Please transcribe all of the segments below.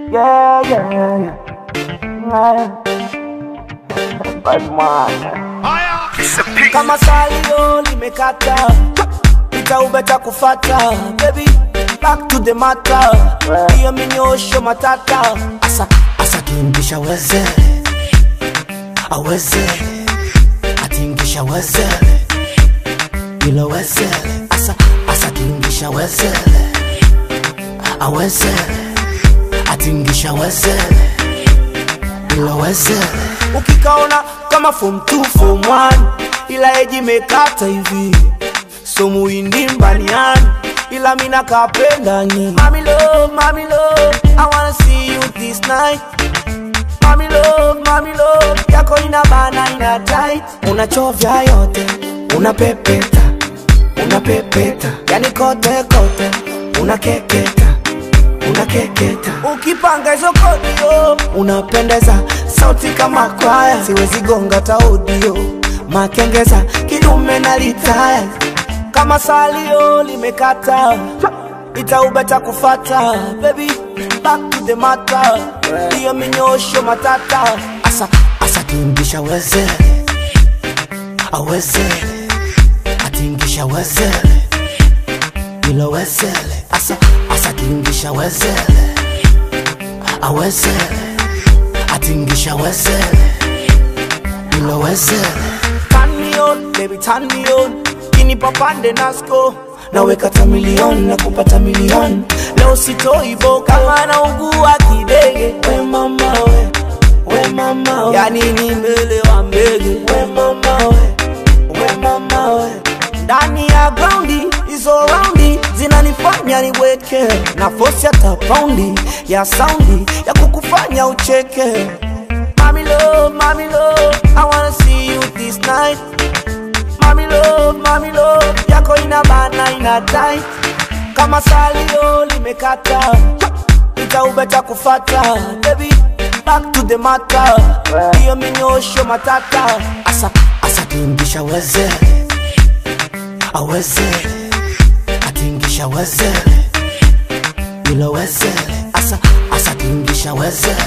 Yeah, yeah, yeah. Bad man. kama salio limekata itaubeta kufata baby back to the matter hiyo minyosho matata asa asa tingisha weze aweze atingisha weze ilo weze asa asa tingisha weze aweze atingisha weze ilo weze ukikaona kama form 2 form 1 ila eji mekata hivi so muindi mbaniani ila mina kapenda nyi mami love mami love i wanna see you this night mami love mami love yako ina bana ina tight unachovya yote unapepeta unapepeta yani kote kote unakeketa unakeketa ukipanga hizo kodio unapendeza sauti kama kwaya siwezi gonga taudio makengeza kidume na litaya kama salio limekata itaubeta kufata baby back to the matter hiyo minyosho matata asa asa tingisha weze aweze atingisha wezele ilo wezele asa asa tingisha wezele awezele atingisha wezele ilo wezele turn me on baby turn me on kini papande nasko naweka tamilion na kupata milion leo sitoibo kama naugua kidege we mama we we mama we yani nimelewa mbege we mama we we mama we ndani ya graundi hizo raundi zinanifanya niweke na fosi hata paundi ya saundi ya kukufanya ucheke Mami love, mami love, I wanna see you this night Mami love, mami love, yako ina bana ina tight Kama salio limekata Itaubeta kufata Baby, back to the matter Hiyo minyosho matata Asa, asa tingisha weze Aweze Atingisha weze Ilo weze Asa, asa tingisha weze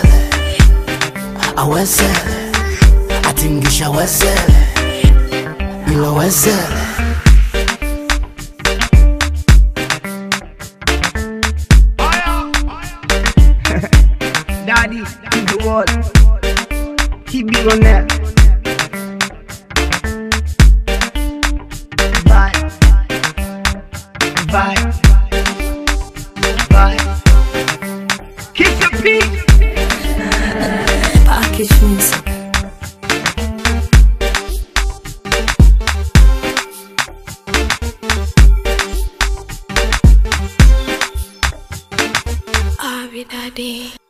Aweze Atingisha weze Ilo weze Daddy to the world. He big on that. Bye. Bye. Bye. Kiss your peace. Package music. Abi Daddy.